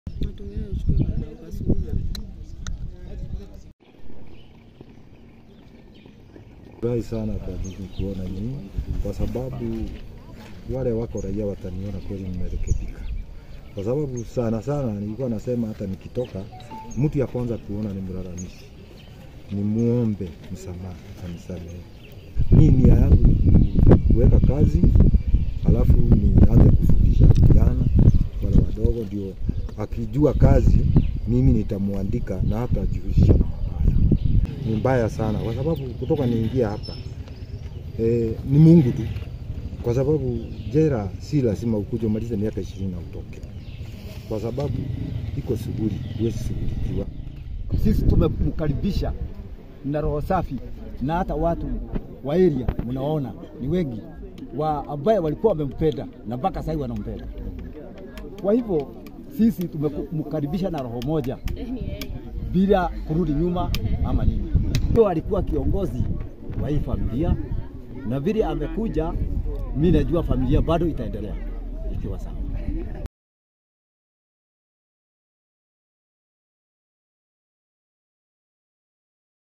Matokeo uchukue baada ya ukasuhuza. Furahi sana kwa ndugu kuona nyinyi, kwa sababu wale wako raia wataniona kweli nimerekebika, kwa sababu sana sana nilikuwa nasema hata nikitoka, mtu ya kwanza kuona ni mlalamishi, ni muombe msamaha, anisamehe. Mimi nia yangu ni kuweka kazi, alafu nianze kufundisha vijana wale wadogo, ndio akijua kazi mimi nitamwandika na hata jihusisha na mabaya ni mbaya sana, kwa sababu kutoka niingia hapa e, ni Mungu tu, kwa sababu jera si lazima ukuje umalize miaka ishirini na utoke, kwa sababu iko shughuli huwezi shughulikiwa. Sisi tumemkaribisha na roho safi, na hata watu wa area mnaona ni wengi wa ambaye walikuwa wamempenda na mpaka sasa wanampenda. Kwa hivyo sisi tumemkaribisha na roho moja bila kurudi nyuma ama nini. Ndio alikuwa kiongozi wa hii familia, na vile amekuja, mimi najua familia bado itaendelea ikiwa sawa.